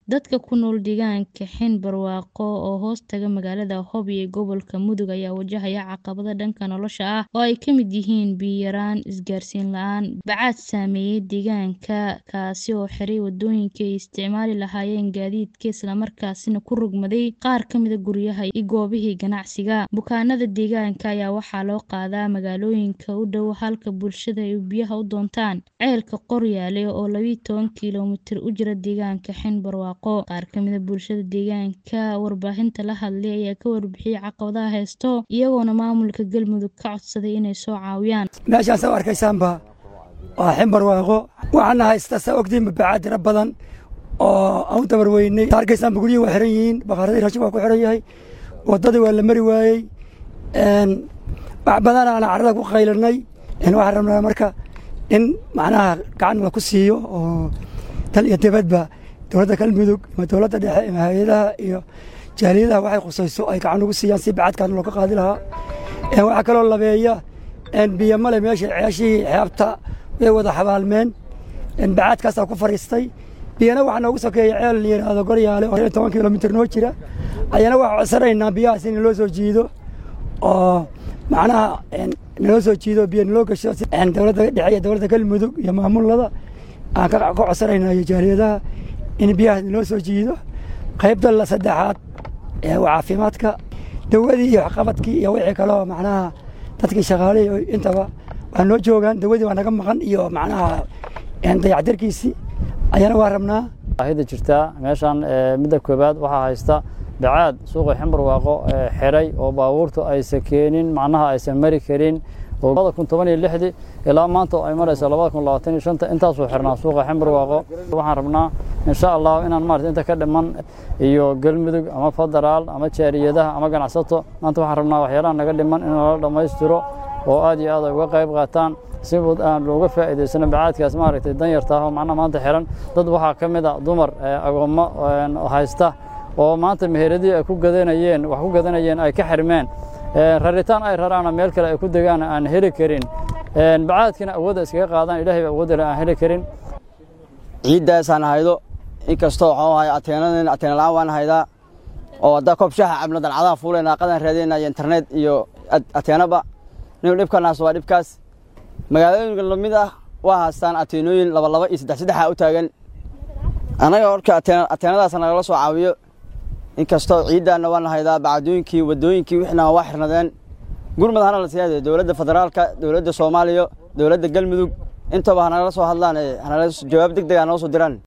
Dadka ku nool deegaanka Xein Barwaaqo oo hoos taga magaalada Hope ee gobolka Mudug ayaa wajahaya caqabado dhanka nolosha ah oo ay ka mid yihiin biyo yaraan, isgaarsiin la'aan, bacaad saameeyay deegaanka, kaasi oo xiray wadooyinkii ay isticmaali lahaayeen gaadiidka isla markaasina ku rogmaday qaar ka mid ah guryaha iyo goobihii ganacsiga. Bukaanada deegaanka ayaa waxaa loo qaadaa magaalooyinka u dhow halka bulshada ay biyaha u doontaan ceelka Qoryaale oo labiyo toban kiiloomitir u jira deegaanka Xein Barwaaqo. Qaar ka mid ah bulshada deegaanka warbaahinta la hadlay ayaa ka warbixiyay caqabadaha haysta, iyagoona maamulka Galmudug ka codsaday inay soo caawiyaan. meeshaan saa u arkaysaanba waa Xein Barwaaqo waxaana haysta saa ogtiin bacaad tiro badan oo aan u dabar weynay saa arkaysaanba guryihii waa xiran yihiin bakaaradii raashin waa ku xiran yahay waddadii waa la mari waayey wax badan aan carrada ku qaylinay waxaan rabnaa marka in macnaha gacan la ku siiyo oo dal iyo dibadba dowladda galmudug ama dowladda dhexe ama hay-adaha iyo jaaliyadaha waxay khusayso ay gacan ugu siiyaan si bacadkan looga qaadi lahaa waxaa kaloo labeeya biyo male meesha ceeshihii xeebta way wada xabaalmeen bacaadkaasaa ku fadhiistay biyana waxaa noogu sokeeya ceel la yidhaahdo goryaale oo toban kilomitir noo jira ayana waxaa codsanaynaa biyahaas in loo soo jiido oo macnaha naloo soo jiido biyo naloo gasho dowladda dhexe iyo dowladda galmudug iyo maamulada aan ka codsanaynaa iyo jaaliyadaha in biyahaas naloo soo jiido qaybta la saddexaad ee caafimaadka dawadii iyo waxqabadkii iyo wixii kaloo macnaha dadkii shaqaalihii intaba waa noo joogaan dawadii waa naga maqan iyo macnaha dayactirkiisii ayana waa rabnaa baahida jirtaa meeshaan midda koobaad waxaa haysta bacaad suuqa Xein Barwaaqo xiray oo baabuurtu aysan keenin macnaha aysan mari karin oo labada kun toban iyo lixdii ilaa maanta ay marayso labada kun labaatan iyo shanta intaasoo xirnaa suuqa Xein Barwaaqo waxaan rabnaa insha allah inaan maarata inta ka dhiman iyo galmudug ama federaal ama jaariyadaha ama ganacsato maanta waxaan rabnaa waxyaalaha naga dhiman in lala dhammaystiro oo aad iyo aad ay uga qayb qaataan si aan looga faa'iidaysano bacaadkaas maaragtay danyarta ah oo macnaha maanta xiran dad waxaa ka mid ah dumar agoommo haysta oo maanta meheradii ay ku gadanayeen wax ku gadanayeen ay ka xirmeen raritaan ay raraana meel kale ay ku degaan aan heli karin bacaadkina awoodda iskaga qaadaan ilaahay baa awoodda aan heli karin ciiddaasaan haydo inkastoo waxaan ahay ateenadeen ateena la'aan waan haydaa oo haddaa koob shaaha cabno dalcadaha fuulayna qadan raadinayna iyo internet iyo ateenaba nin dhibkanaas waa dhibkaas magaalooyinka lamid ah waa haystaan ateenooyin laba laba iyo saddex saddexa u taagan annaga horka ateenadaas nagala soo caawiyo inkastoo ciiddaanna waana haydaa bacdooyinkii waddooyinkii wixna waa xirnadeen gurmad hana la siyaade dowladda federaalka dowladda soomaaliya dowladda galmudug intaba hanagala soo hadlaan hanala jawaab deg deg ha noo soo diraan